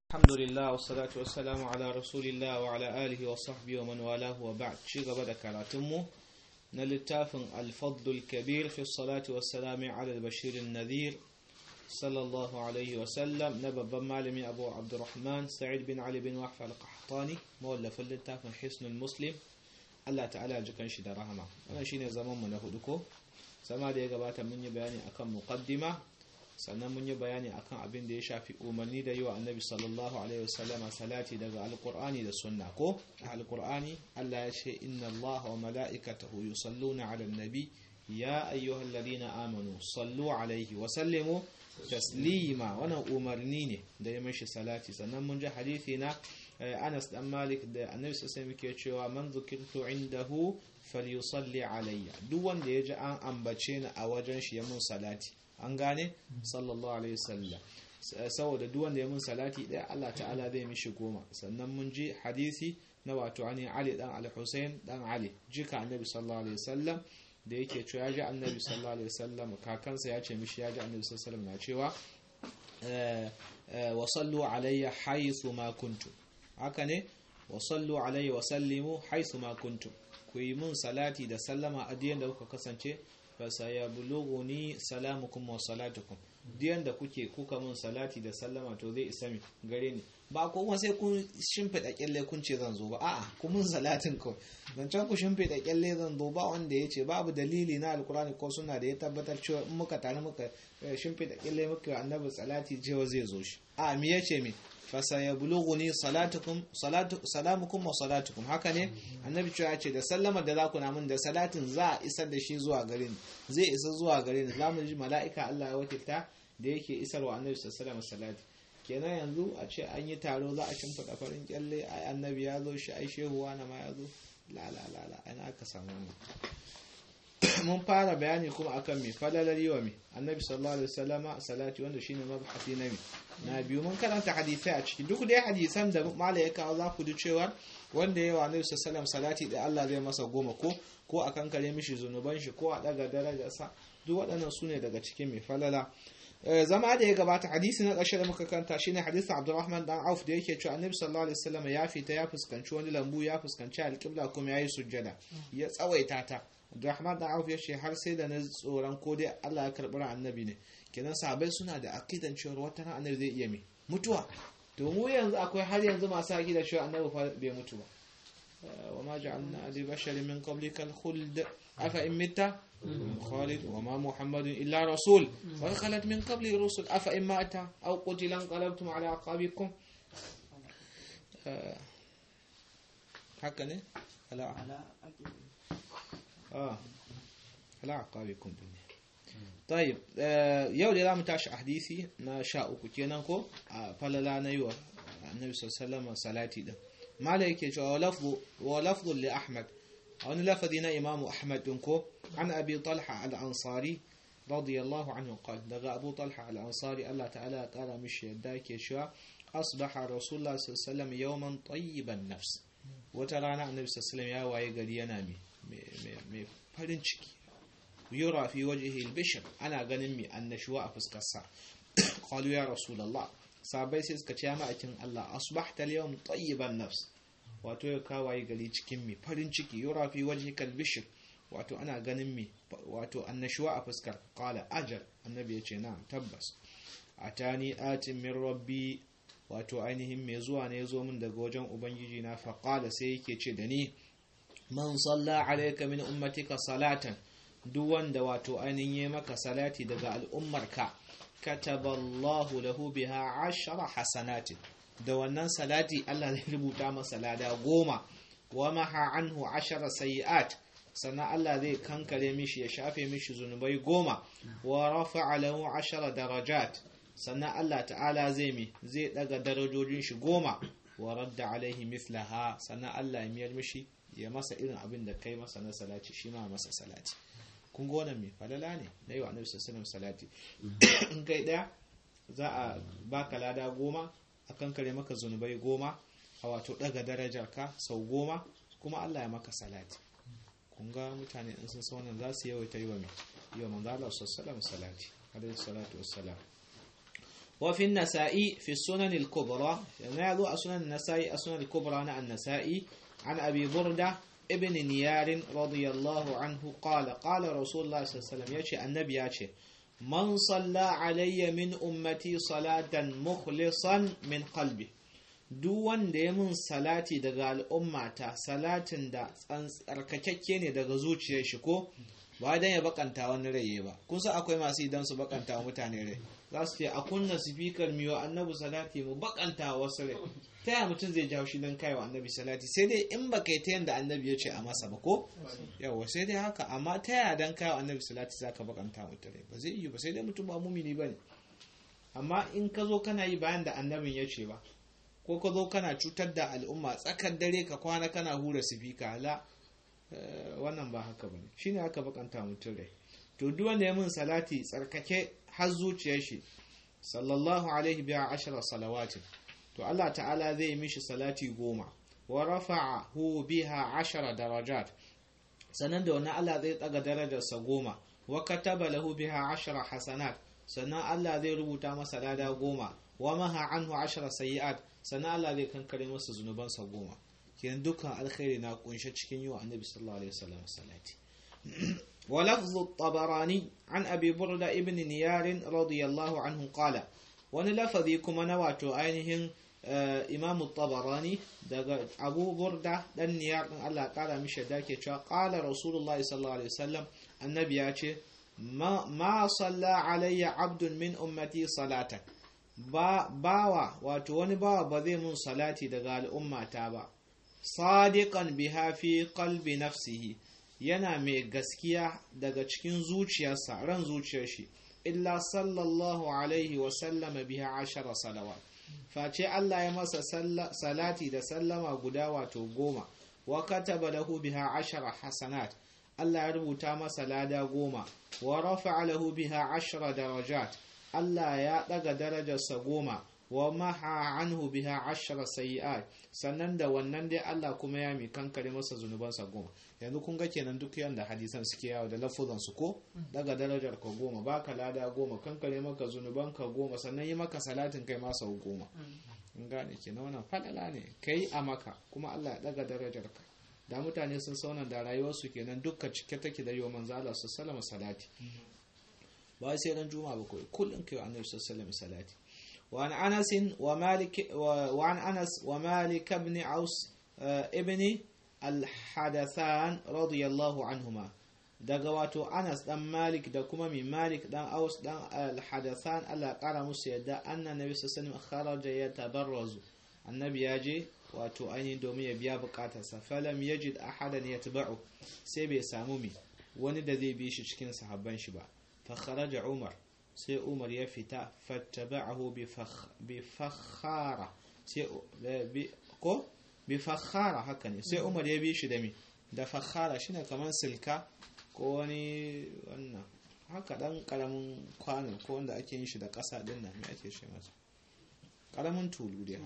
الحمد لله والصلاة والسلام على رسول الله وعلى آله وصحبه ومن والاه وبعد شيء قبل كراتمه نلتاف الفضل الكبير في الصلاة والسلام على البشير النذير صلى الله عليه وسلم نبب مالمي أبو عبد الرحمن سعيد بن علي بن وحف القحطاني مولف اللتاف حسن المسلم Allah ta'ala ji kanshi da rahama wannan shine zaman mu na hudu ko sama da ya gabata mun yi bayani akan muqaddima sannan mun yi bayani akan abin da ya shafi umarni da yi wa annabi sallallahu alaihi wasallama salati daga alqur'ani da sunna ko alqur'ani Allah ya ce inna Allah wa mala'ikatahu yusalluna 'alan nabi ya ayyuhalladhina amanu sallu alaihi wa sallimu taslima wannan umarni ne da ya mashi salati sannan mun ji hadisi na Anas dan Malik da Annabi sai muke cewa man zukirtu indahu falyusalli alayya duk wanda ya ji an ambace ni a wajen shi ya mun salati an gane sallallahu alaihi wasallam saboda duk wanda ya mun salati ɗaya Allah ta'ala zai mishi goma sannan mun ji hadisi na wato ani Ali dan Al-Husayn dan Ali jika Annabi sallallahu alaihi wasallam da yake cewa ya ji Annabi sallallahu alaihi wasallam kakansa ya ce mishi ya ji Annabi sallallahu alaihi wasallam na cewa wa sallu alayya haythu ma kuntum haka ne wa sallu alaihi wa sallimu haythu ma kuntum ku yi mun salati da sallama a diyan da kuka kasance fa sayablughuni salamukum wa salatukum diyan da kuke kuka mun salati da sallama to zai isa mi gare ni ba ko kuma sai kun shimfida kyalle kun ce zan zo ba a'a ku mun salatin ko dan can ku shimfida kyalle zan zo ba wanda ya ce babu dalili na alkurani ko suna da ya tabbatar cewa in muka tare muka shimfida kyalle muka annabi salati cewa zai zo shi a me yace me fasayablughuni salatukum salatu salamukum wa salatukum haka ne annabi cewa ce da sallama da zaku na mun da salatin za a isar da shi zuwa gare ni zai isa zuwa gare ni zamu ji mala'ika Allah ya wakilta da yake isarwa annabi sallallahu alaihi salati kenan yanzu a ce an yi taro za a shimfiɗa farin kyalle ai annabi ya zo shi ai shehu wani ma ya zo la la la la ana aka samu mun fara bayani kuma akan me falalar yiwa me annabi sallallahu alaihi wasallama salati wanda shine mabhasi na me na biyu mun karanta hadisai a ciki duk dai hadisan da mala ya kawo za ku ji cewa wanda yawa annabi sallallahu salati da Allah zai masa goma ko ko a kankare mishi zunuban shi ko a daga darajarsa duk waɗannan su ne daga cikin mai falala zama da ya gabata hadisi na ƙarshe da muka kanta shine hadisin Abdurrahman dan Auf da yake cewa Annabi sallallahu alaihi wasallam ya fita ya fuskanci wani lambu ya fuskanci alƙibla kuma yayi sujjada ya tsawaita ta Abdurrahman dan Auf ya ce har sai da na tsoron ko dai Allah ya karɓi annabi ne kenan sahabbai suna da aqidan cewa wata ran annabi zai iya mi mutuwa to mu yanzu akwai har yanzu masu aqida cewa annabi fa bai mutu ba wa ma ja'alna li basharin min qablika al-khuld afa in mitta خالد وما محمد إلا رسول وخلت من قبل الرسل أفإن مات أو قتل انقلبتم على أعقابكم هكذا لا آه على أعقابكم طيب yau da za mu tashi hadisi na sha uku kenan ko a falala na yi wa annabi sallallahu salati din mala yake cewa wa lafzu li ahmad a wani lafazi na imamu ahmad din ko an abi talha al-ansari radiyallahu anhu qala daga abu talha al-ansari Allah ta'ala kara mishi yadda yake cewa asbaha rasulullah sallallahu alaihi wasallam yawman tayyiban nafs wata rana annabi sallallahu ya waye gari yana mai farin ciki yura fi wajhihi al-bishr ana ganin mai annashuwa a fuskar sa qalu ya rasulullah sabai sai suka ce ya ma'akin Allah asbahta al-yawm tayyiban nafs wato ya kawaye gari cikin mai farin ciki yura fi wajhika al-bishr wato ana ganin mai wato annashuwa a fuskar qala ajal annabi ya ce na'am tabbas atani atin min rabbi wato ainihin mai zuwa ne zo min daga wajen ubangiji na fa qala sai yake ce da ni man salla alayka min ummatika salatan duk wanda wato ainihin yi maka salati daga al'ummarka kataballahu lahu biha ashara hasanatin da wannan salati Allah zai rubuta masa lada goma wa maha anhu ashara sayi'at sannan Allah zai kankare mishi ya shafe mishi zunubai goma wa rafa'a lahu ashara darajat sannan Allah ta'ala zai mi zai daga darajojin shi goma wa radda alaihi mithlaha sannan Allah ya miyar mishi ya masa irin abin da kai masa na salati shi ma masa salati kun ga wannan mai falala ne na yi wa annabi sallallahu salati in kai daya za a baka lada goma a kankare maka zunubai goma a wato daga darajar ka sau goma kuma Allah ya maka salati kun ga mutane in sun wannan za su yawaita yi wa mai yi wa manzo Allah sallallahu salati alaihi salatu wassalam وفي النسائي في السنن الكبرى يعني يضوء سنن النسائي السنن الكبرى عن النسائي عن أبي بردة ابن نيار رضي الله عنه قال قال رسول الله صلى الله عليه وسلم يأتي النبي يأتي من صلى علي من أمتي صلاة مخلصا من قلبه duk wanda ya mun salati daga al'ummata salatin da tsarkakakke ne daga zuciyar shi ko ba dan ya bakanta wani rai ba kun san akwai masu idan su bakanta wa mutane rai za su ce a kunna sifikar miyo annabi salati mu bakanta wasu rai ta yaya mutum zai jawo shi don kai wa annabi salati sai dai in ba kai ta yanda annabi ya ce a masa ba ko yawa sai dai haka amma ta yaya dan kai wa annabi salati za ka bakanta mutum rai ba zai yi ba sai dai mutum ba mumini ba ne amma in ka zo kana yi bayan da annabin ya ce ba ko ka zo kana cutar da al'umma tsakar dare ka kwana kana hura sifika la wannan ba haka bane shine aka bakanta mutum rai to duk wanda ya mun salati tsarkake har zuciyar shi sallallahu alaihi biya ashara salawatin to Allah ta'ala zai mishi salati goma wa rafa'ahu biha ashara darajat sannan da wani Allah zai tsaga darajarsa goma wa kataba lahu biha ashara hasanat sannan Allah zai rubuta masa lada goma wa maha anhu ashara sayi'at sannan Allah zai kankare masa zunubansa goma kenan dukkan alkhairi na kunshe cikin yi wa annabi sallallahu alaihi wasallam salati wa lafzu tabarani an abi burda ibn niyar radiyallahu anhu qala wani lafazi kuma na wato ainihin imamu tabarani daga abu burda dan niyar din Allah kara mishi da ke cewa qala rasulullahi sallallahu alaihi wasallam annabi ya ce ma salla alayya abdun min ummati salatan ba bawa wato wani bawa ba zai mun salati daga al'ummata ba sadiqan biha fi qalbi nafsihi yana mai gaskiya daga cikin zuciyarsa ran zuciyar shi illa sallallahu alaihi wa sallama biha ashara salawat face Allah ya masa salati da sallama guda wato goma wa kataba lahu biha ashara hasanat Allah ya rubuta masa lada goma wa rafa'a lahu biha ashara darajat Allah ya ɗaga darajarsa goma wa maha anhu biha ashara sayi'at sannan da wannan dai Allah kuma ya mi kankare masa zunubansa goma yanzu kun ga kenan duk yanda hadisan suke yawo da lafuzan su ko daga darajar ka goma baka lada goma kankare maka zunuban ka goma sannan yi maka salatin kai masa goma in gane kenan wannan fadala ne kai a maka kuma Allah ya daga darajar ka da mutane sun sauna da rayuwarsu kenan dukka cike take da yiwa manzo Allah sallallahu salati ba sai ran juma'a ba kawai kullum kai annabi sallallahu alaihi salati wa an anas wa malik wa an anas wa malik ibn aus ibn al-hadathan radiyallahu anhuma daga wato anas dan malik da kuma mi malik dan aus dan al-hadathan Allah kara musu yadda anna nabi sallallahu alaihi kharaja yatabarrazu annabi ya je wato ainihin domin ya biya bukatarsa falam yajid ahadan yatba'u sai bai samu mi wani da zai bi shi cikin sahabban shi ba فخرج عمر سي عمر يفتا فاتبعه بفخ بفخارة سي كو بفخارة هكذا سي عمر يبي shi da mi da fakhara shine kaman silka ko wani wannan haka dan karamin kwano ko wanda ake yin shi da ƙasa din nan me ake shi masa karamin tulu dai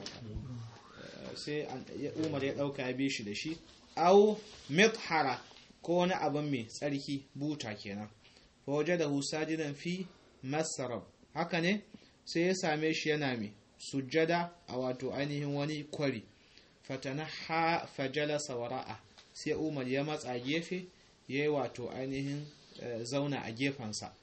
haka sai Umar ya dauka ya bi shi da shi au mithara ko wani abin mai tsarki buta kenan fawajadahu sajidan fi masarab haka ne sai ya same shi yana mai sujjada a wato ainihin wani kwari fatanaha fajalasa wara'a sai umar ya matsa gefe ya yi wato ainihin zauna a gefensa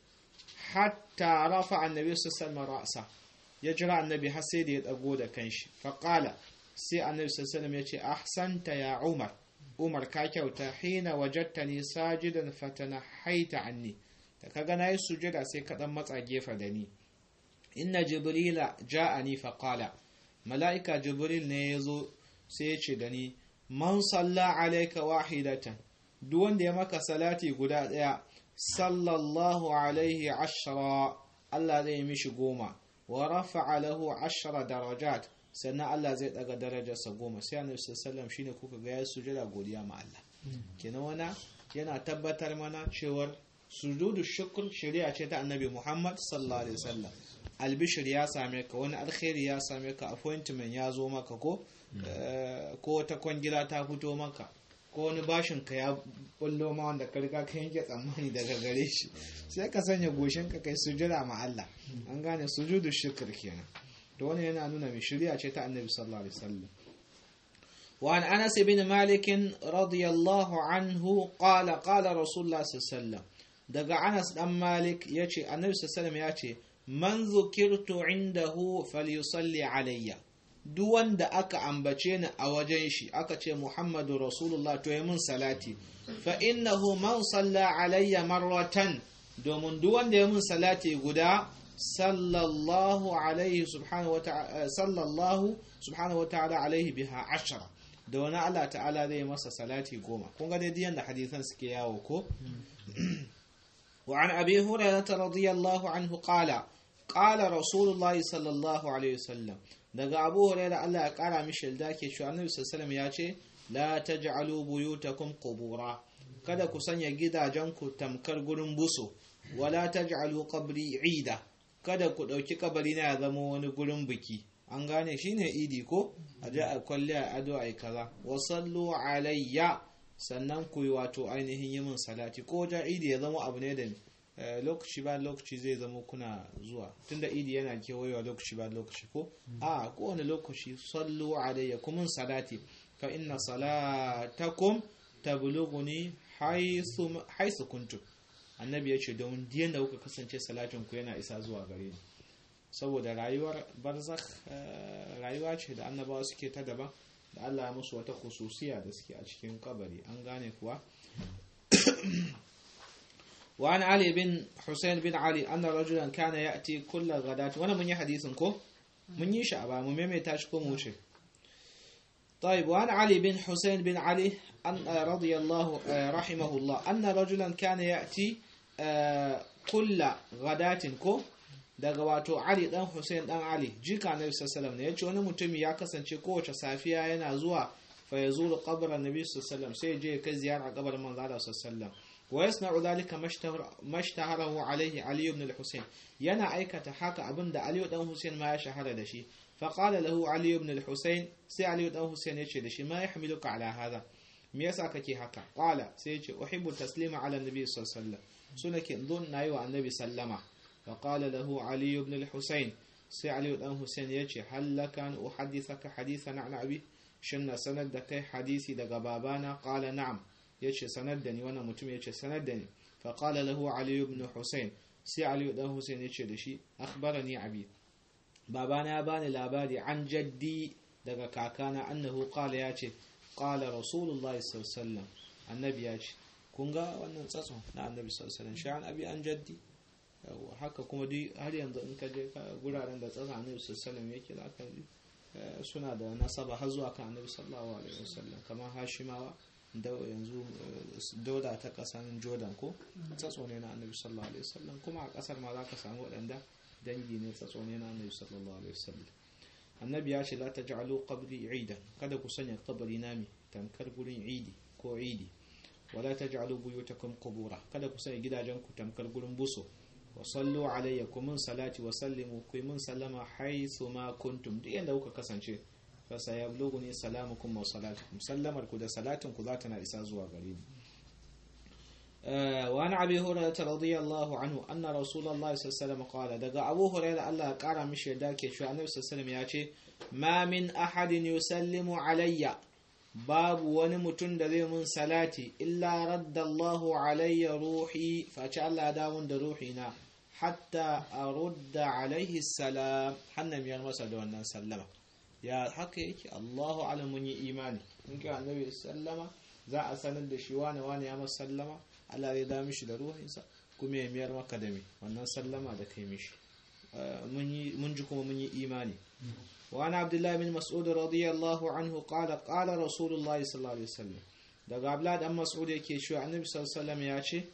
hatta rafa annabi sassan ra'asa ya jira annabi har sai da ya dago da kanshi faƙala sai annabi sassan ya ce ahsanta ya umar umar ka kyauta hina wajattani sajidan fatana haita anni da kaga nayi sujada sai ka dan matsa gefe da ni inna jibrila ja'ani fa qala malaika jibril ne yazo sai ya ce da ni man salla alayka wahidatan duk wanda ya maka salati guda daya sallallahu alaihi ashra Allah zai mishi goma wa rafa'a lahu ashra darajat sannan Allah zai daga darajarsa goma sai annabi sallallahu shine kuka ga ya sujada godiya ma Allah kenan wana yana tabbatar mana cewar sujudu shukr shari'a ce ta annabi Muhammad sallallahu alaihi wasallam albishir ya same ka wani alkhairi ya same ka appointment ya zo maka ko ko wata kwangila ta fito maka ko wani bashin ka ya bullo ma wanda ka riga ka yanke tsammani daga gare shi sai ka sanya goshin ka kai sujada ma Allah an gane sujudu shukr kenan to wannan yana nuna mai shari'a ce ta Annabi sallallahu alaihi wasallam وعن أنس بن مالك رضي الله عنه قال قال رسول الله صلى الله عليه وسلم daga Anas dan Malik yace Annabi sallallahu alaihi yace man zukirtu indahu falyusalli alayya duk wanda aka ambace ni a wajen shi aka ce Muhammadu Rasulullah to mun salati fa innahu man salla alayya marratan domin duk wanda ya mun salati guda sallallahu alaihi subhanahu wa ta'ala sallallahu subhanahu wa ta'ala alaihi biha ashara da wani Allah ta'ala zai masa salati goma kun ga dai yanda hadisan suke yawo ko وعن أبي هريرة رضي الله عنه قال قال رسول الله صلى الله عليه وسلم daga Abu Hurairah Allah ya kara mishi da ke cewa Annabi sallallahu ya ce la taj'alu buyutakum qubura kada ku sanya gidajenku tamkar gurin buso wala taj'alu qabri ida kada ku dauki kabari na ya zama wani gurin biki an gane shine idi ko a je a kwalle a ado ai kaza wa sallu alayya sannan ku yi wato ainihin yi min salati ko wajen idi ya zama abu ne da lokaci ba lokaci zai zama kuna zuwa tunda idi yana kewayewa lokaci ba lokaci ko a kowane lokaci sallu alayya kuma salati fa inna salatakum tablughuni haythu kuntum annabi ya ce domin diyan da kuka kasance salatin ku yana isa zuwa gare ni saboda rayuwar barzakh rayuwa ce da annabawa suke ta daban da Allah ya musu wata khususiya da suke a cikin kabari an gane kuwa وعن علي بن حسين بن علي أن رجلا كان يأتي كل غداة وانا من حديث كو من يشعب من يميتاش كو موشي طيب وعن علي بن حسين بن علي أن رضي الله رحمه الله أن رجلا كان يأتي كل غداة كو daga wato Ali dan Hussein dan Ali jika Annabi sallallahu alaihi yace wani mutumi ya kasance kowace safiya yana zuwa fa yazuru qabran Nabi sallallahu alaihi sai je kai ziyara kabarin manzo Allah sallallahu wa yasna'u dhalika mashtaharahu alaihi Ali ibn al-Husayn yana aikata haka abinda Ali dan Hussein ma ya shahara da shi fa qala lahu Ali ibn al-Husayn sai Ali dan Hussein yace da shi ma yahmiluka ala hadha me yasa kake haka qala sai yace uhibbu taslima ala nabi sallallahu alaihi wasallam sunake don nayi wa annabi sallama فقال له علي بن الحسين سي علي بن حسين يجي هل لك أن أحدثك حديثا عن أبي شن سند دكي حديثي دقى بابانا قال نعم يجي سندني وانا متم يجي سندني فقال له علي بن حسين سي علي بن حسين يجي دشي أخبرني أبي بابانا باني لاباري عن جدي دقى كاكانا أنه قال يجي قال رسول الله صلى الله عليه وسلم النبي يجي kunga wannan tsatson na annabi sallallahu alaihi wasallam shi an abi an jaddi haka kuma duk har yanzu in ka je guraren da tsasa annabi sallallahu yake za ka suna da nasaba har zuwa kan annabi sallallahu alaihi wasallam kamar hashimawa da yanzu dauda ta kasan jordan ko tsatso ne na annabi sallallahu alaihi wasallam kuma a kasar ma za ka samu waɗanda dangi ne tsatso ne na annabi sallallahu alaihi wasallam annabi ya ce la taj'alu qabri idan kada ku sanya kabari nami tamkar gurin idi ko idi wala taj'alu buyutakum qubura kada ku sanya gidajen ku tamkar gurin buso wasallu alayya kumin salati wa sallimu ku mun sallama haithu ma kuntum duk yanda kuka kasance fa sayablughuni salamukum wa salatukum sallamar ku da salatin ku za ta na isa zuwa gare ni wa an abi hurairah radiyallahu anhu anna rasulullahi sallallahu alaihi wasallam qala daga abu hurairah Allah ya kara mishi yadda ke cewa annabi sallallahu alaihi wasallam ya ce ma min ahadin yusallimu alayya babu wani mutum da zai mun salati illa raddallahu alayya ruhi face Allah ya dawo da ruhina hatta a rudda alaihi salam hannun biyar masa da wannan sallama ya haka yake Allahu alam mun yi imani in kai annabi sallama za a sanar da shi wane wane ya masa sallama Allah zai da mishi da ruhinsa kuma ya miyar maka da me wannan sallama da kai mishi mun ji kuma mun yi imani وعن عبد الله بن مسعود رضي الله عنه قال قال رسول الله صلى الله عليه وسلم daga Abdullah dan Mas'ud yake cewa Annabi sallallahu alaihi wasallam ya ce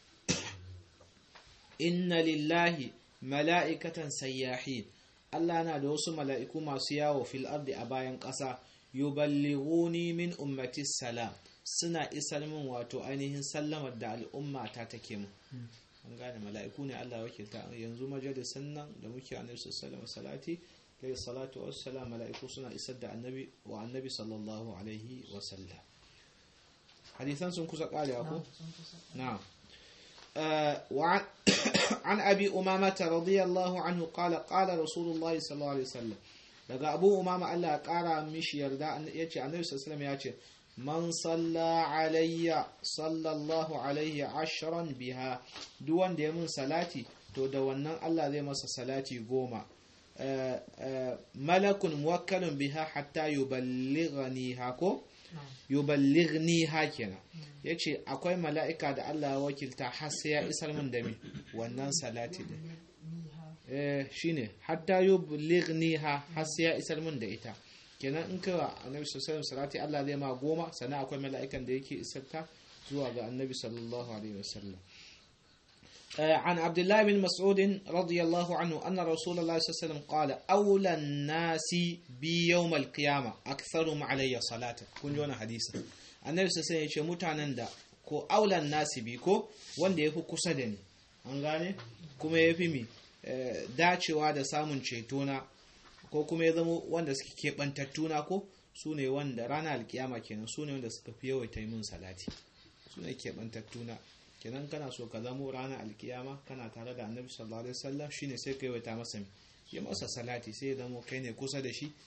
inna lillahi mala'ikatan sayyahin Allah na da wasu mala'iku masu yawo fil ardi a bayan ƙasa yuballighuni min ummati salam suna isar min wato ainihin sallamar da al'umma ta take mu an gane mala'iku ne Allah wakilta yanzu majalisan nan da muke Annabi sallallahu alaihi salati kai salatu wassalam mala'iku suna isar da annabi wa annabi sallallahu alaihi wasallam hadisan sun kusa karewa ko na'am وعن عن أبي أمامة رضي الله عنه قال قال رسول الله صلى الله عليه وسلم daga abu umama Allah ya kara mishi yarda ya ce annabi sallallahu ya ce man salla alayya sallallahu alaihi ashran biha duk wanda ya mun salati to da wannan Allah zai masa salati goma malakun muwakkalun biha hatta yuballighani hako yuballighni ha kenan yace akwai mala'ika da Allah ya wakilta har sai ya isar min da mi wannan salati din eh shine hatta yuballighni ha har sai ya isar min da ita kenan in ka annabi sallallahu alaihi salati Allah zai ma goma sannan akwai mala'ikan da yake isar ta zuwa ga annabi sallallahu alaihi wasallam عن عبد الله بن مسعود رضي الله عنه أن رسول الله صلى الله عليه وسلم قال أولى الناس بي يوم القيامة أكثرهم علي صلاة كن جونا حديثا النبي صلى الله عليه وسلم mutanen da ko aulan nasi bi ko wanda ya fi kusa da ni an gane kuma ya fi mi dacewa da samun cetona ko kuma ya zama wanda suke keɓantattuna ko su ne wanda rana alkiyama kenan su ne wanda suka fi yawaita min salati su ne keɓantattuna kenan kana so ka zamo ranar alkiyama kana tare da annabi sallallahu alaihi wasallam shine sai ka yawaita masa ya masa salati sai ya zamo kai ne kusa da shi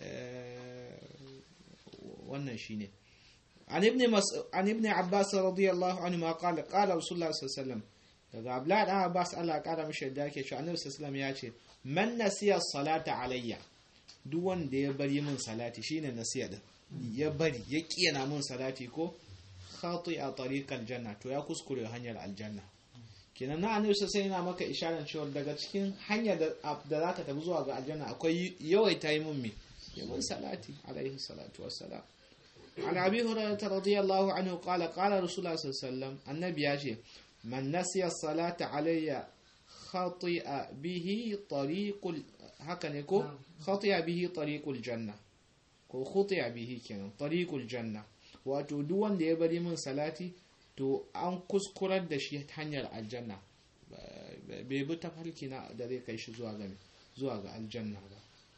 wannan shine an ibn an ibn abbas radiyallahu anhu ma qala qala rasulullah sallallahu alaihi wasallam daga abdullahi dan abbas Allah ya kara mishi da yake cewa annabi sallallahu alaihi wasallam ya ce man nasiya salata alayya duk wanda ya bari min salati shine nasiya din ya bari ya kiyana min salati ko khati a tariqal janna to ya kuskure hanyar aljanna kenan na annabi sai yana maka isharar cewa daga cikin hanyar da zaka tafi zuwa ga aljanna akwai yawaita yi mun me yawan salati alaihi salatu wassalam an abi hurairah radiyallahu anhu qala qala rasulullah sallallahu alaihi wasallam annabi ya ce man nasiya salata alayya khati'a bihi tariqul haka ne ko khati'a bihi tariqul janna ko khuti'a bihi kenan tariqul janna wato duk wanda ya bari min salati to an kuskurar da shi hanyar aljanna bai bi tafarki na da zai kai shi zuwa ga zuwa ga aljanna ba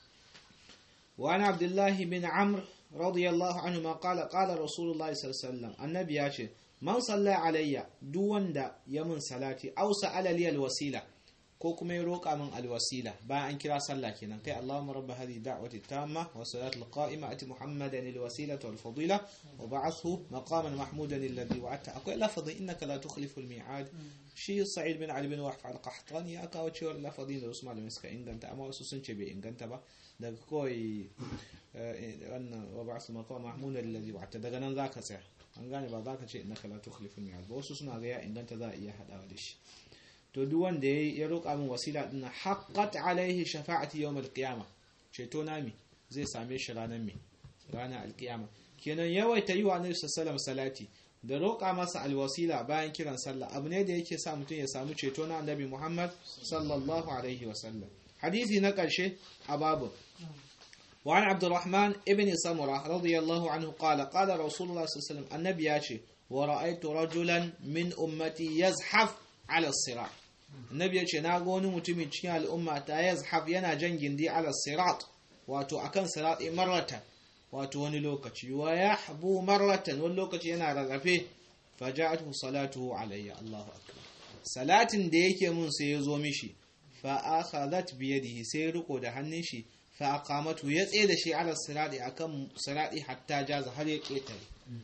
wa ana abdullahi bin amr radiyallahu anhu ma qala qala rasulullahi sallallahu alaihi wasallam annabi ya ce man salla alayya duk wanda ya min salati aw sa'ala li alwasila ko kuma ya roƙa min alwasila bayan an kira sallah kenan kai Allahumma rabb hadhihi da'wati tamma wa salatu alqa'ima ati muhammadan alwasilata wal fadila wa ba'athu maqaman mahmudan alladhi wa'ata akwai lafazin innaka la tukhlifu almi'ad shi sa'id bin ali bin wahf al-qahtani ya kawo cewa lafazin da wasu malamai suka inganta amma wasu sun ce bai inganta ba daga kawai wannan wa ba'athu maqaman mahmudan alladhi wa'ata daga nan zaka tsaya an gane ba za ka ce innaka la tukhlifu almi'ad ba wasu suna ga ya inganta za a iya hadawa da shi to duk wanda ya roƙa min wasila din haqqat alaihi shafa'ati yawm alqiyama ceto na mi zai same shi ranar mi ranar alqiyama kenan yawaita yi wa annabi sallallahu salati da roƙa masa alwasila bayan kiran sallah abu ne da yake sa mutum ya samu ceto na annabi Muhammad sallallahu alaihi wasallam hadisi na ƙarshe a babu وعن عبد الرحمن ابن سمرة رضي الله عنه قال قال رسول الله صلى الله عليه وسلم النبي ياتي ورأيت رجلا من أمتي يزحف على الصراط النبي ياتي ناغوني متمن cikin al'umma ta yazhaf yana jan gindi ala sirat wato akan sirat marratan wato wani lokaci wa yahbu marratan wani lokaci yana rarrafe faja'atu salatuhu alayya Allahu akbar salatin da yake mun sai ya zo mishi fa akhadhat bi yadihi sai riko da hannun shi fa aqamatu ya tsaye da shi ala sirati akan sirati hatta jaza har ya ketare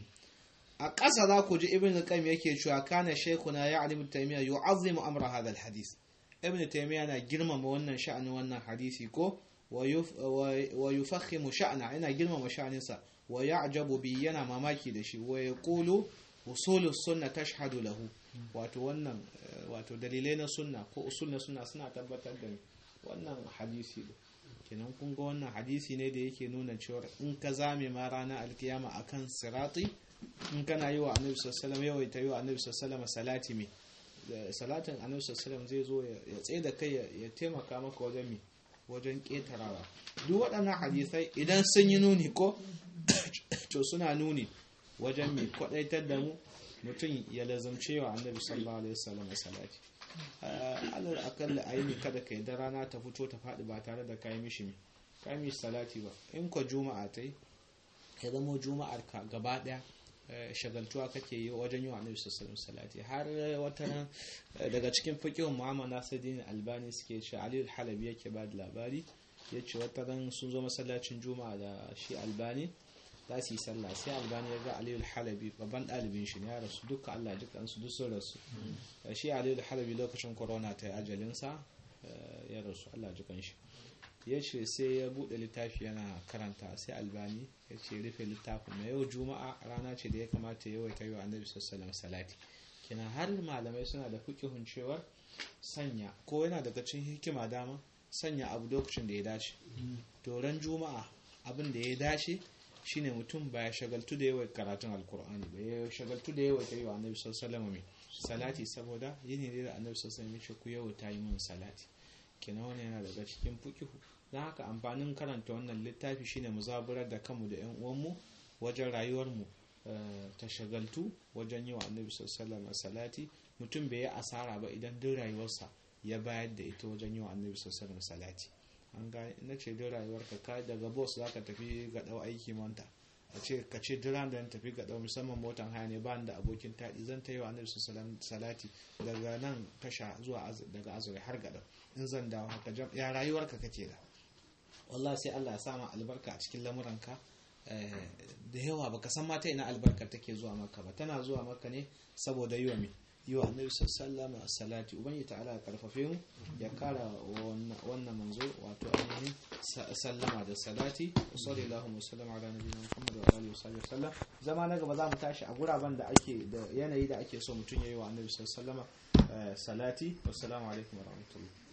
a ƙasa za ku ji ibn al-qayyim yake cewa kana shaykhuna ya'ni ibn taymiya yu'azzimu amra hadha al-hadith ibn taymiya na girmama wannan sha'anin wannan hadisi ko wa yufakhimu sha'na yana girmama sha'aninsa wa ya'jabu bi yana mamaki da shi wa yaqulu usulus sunna tashhadu lahu wato wannan wato dalilai na sunna ko usul na sunna suna tabbatar da wannan hadisi kenan kun ga wannan hadisi ne da yake nuna cewa in ka zame ma rana alkiyama akan sirati in kana yi wa annabi sallallahu alaihi yawaita yi wa annabi sallallahu salati me salatin annabi sallallahu zai zo ya tsaye da kai ya taimaka maka wajen me wajen ketarawa duk waɗannan hadisai idan sun yi nuni ko to suna nuni wajen me kwadaitar da mu mutum ya lazumce wa annabi sallallahu alaihi wasallam salati alal akalla a yi kada ka da rana ta fito ta faɗi ba tare da kayi mishi mi kayi mishi salati ba in ka juma'a ta yi ya zama juma'ar ka gaba ɗaya shagaltuwa kake yi wajen yi wa annabi sallallahu salati har wata ran daga cikin fiqhun Muhammad Nasiruddin Albani suke ce Ali al-Halabi yake ba da labari yace wata ran sun zo masallacin Juma'a da shi Albani za su yi sallah sai Albani ya ga Ali al-Halabi babban dalibin shi ya rasu duka Allah dukan su duk sun rasu shi Ali al-Halabi lokacin corona ta yi ajalin sa ya rasu Allah dukan shi ya ce sai ya bude littafi yana karanta sai albani ya ce rufe littafin na yau juma'a rana ce da ya kamata yawai ta yi wa annabi sallallahu salati kina har malamai suna da fikihun cewar sanya ko yana daga cikin hikima dama sanya abu lokacin da ya dace doron juma'a abin da ya dace shine mutum ba ya shagaltu da yawan karatun alkur'ani ba ya shagaltu da yawan ta yi wa annabi sallallahu salati saboda yini ne da annabi sallallahu alaihi wasallam ku yawa ta yi mun salati kenan wani yana daga cikin fikihu don haka amfanin karanta wannan littafi shine mu zaburar da kanmu da yan uwanmu wajen rayuwarmu ta shagaltu wajen yi wa annabi sallallahu salati mutum bai yi asara ba idan duk rayuwarsa ya bayar da ita wajen yi wa annabi sallallahu salati an ga na ce duk rayuwarka ka daga boss zaka tafi ga dau aiki manta a ce ka ce duk ran da tafi ga dau musamman motan haya ne ba da abokin taɗi zan ta yi wa annabi sallallahu salati daga nan tasha zuwa daga azuri har ga dau in zan dawo haka ya rayuwarka kake da wallah sai Allah ya sama albarka a cikin lamuranka da yawa baka san mata ina albarka take zuwa maka ba tana zuwa maka ne saboda yiwa mai yiwa annabi sallallahu alaihi salati ubangi ta'ala ya karfafe mu ya kara wannan manzo wato ainihin sallama da salati sallallahu alaihi wasallam ala nabiyina muhammad wa alihi wasallam zama na gaba za mu tashi a guraben da ake da yanayi da ake so mutum yayi wa annabi sallallahu alaihi salati wassalamu alaikum wa rahmatullahi